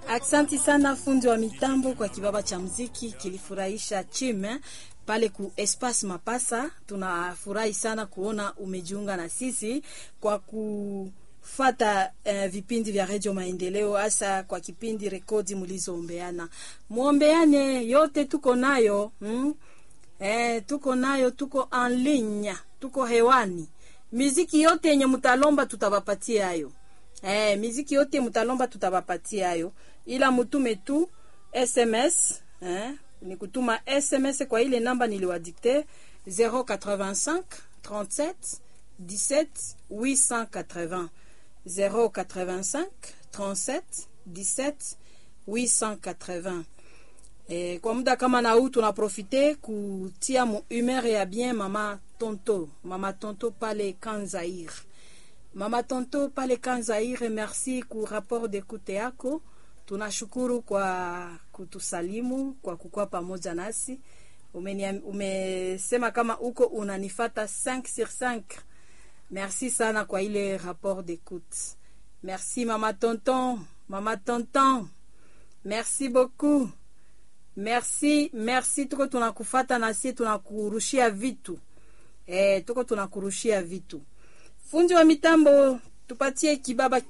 Aksanti sana fundi wa mitambo kwa kibaba cha mziki kilifurahisha chime pale ku Espace Mapasa. Tunafurahi sana kuona umejiunga na sisi kwa kufata eh, vipindi vya Radio Maendeleo, hasa kwa kipindi rekodi mlizoombeana. Muombeane yote tuko nayo hmm? Eh, tuko nayo, tuko en ligne, tuko hewani. Miziki yote yenye mtalomba tutawapatia hayo. Eh, miziki yote mtalomba tutawapatia hayo, ila mutume tu SMS eh, ni kutuma SMS kwa ile namba niliwadikte 085 37 17 880 085 37 17 880. Eh, kwa muda kama na huu tunaprofite kutia mu humeur ya bien mama Tonto, mama Tonto pale Kanzair. Mama Tonto pale Kanzaire, merci ku rapport d'écoute yako. Tunashukuru kwa kutusalimu, kwa kukuwa pamoja nasi. Umenia, umesema kama uko unanifata 5 sur 5. Merci sana kwa ile rapport d'écoute. Merci mama Tonton, mama Tonton. Merci beaucoup. Merci, merci tuko tunakufata nasi tunakurushia vitu. Eh, tuko tunakurushia vitu. Fundi wa mitambo tupatie kibaba